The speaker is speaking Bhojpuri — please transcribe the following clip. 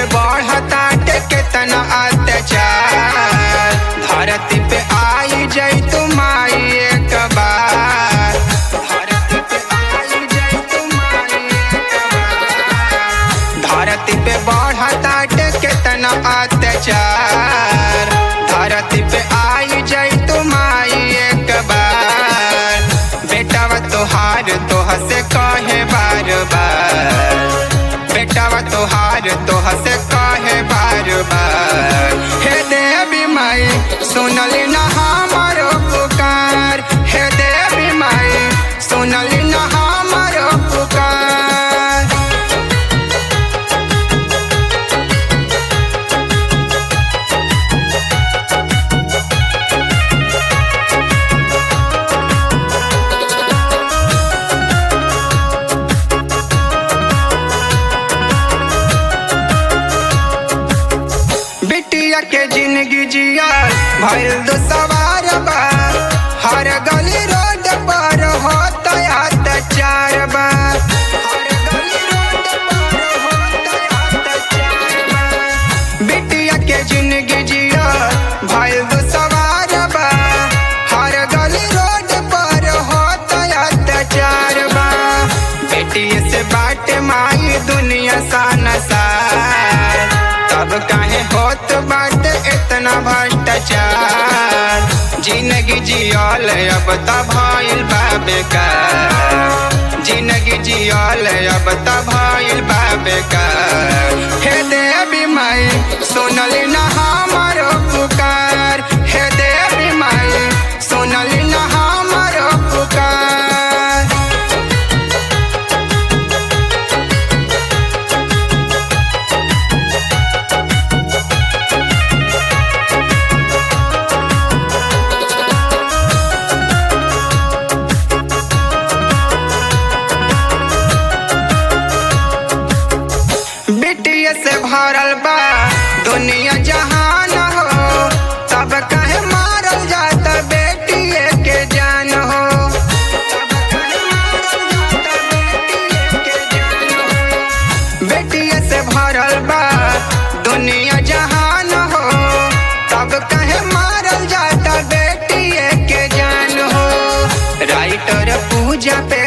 बढ़ता केतना अत्याचार धरती पे आई जई तुम आई एक बार धरती पे आई जई तुम आई एक बार धरती पे बढ़ता केतना अत्याचार धरती पे आई जई तुम आई एक बार बेटावा तोहार तोह से कहे बार बार बेटावा तोहार तोह से कहे बार बार हे देवी माई सुनली ना हमारो पुकार हे देवी माई सुनली ना हमारो पुकार बिटिया के जिंदगी जिया भइल दो सवार बा हर गली रोड पर होता अत्याचार बा हर गली रोड पर होता अत्याचार बा बिटिया के जिंदगी जिया भइल दो सवार बा हर गली रोड पर होता अत्याचार बा बेटिए से बाट माई दुनिया सा नसार तब काहे होत बाटे इतना भ्रष्टाचार जिंदगी जियल अब त भइल बा बेकार जिंदगी जियल अब त भइल बा बेकार हे देवी माई सुनली ना हमारो पुकार हे देवी माई सुनली ना हमारो पुकार बिटिया से भरल बा दुनिया जहान हो तब कहे मारल जात बेटिए के जान हो तब काहे मारल जात बेटिए के जान हो। बेटिया से भरल बा दुनिया जहान हो तब कहे मारल जाता बेटिए के जान हो राइटर पूजा पे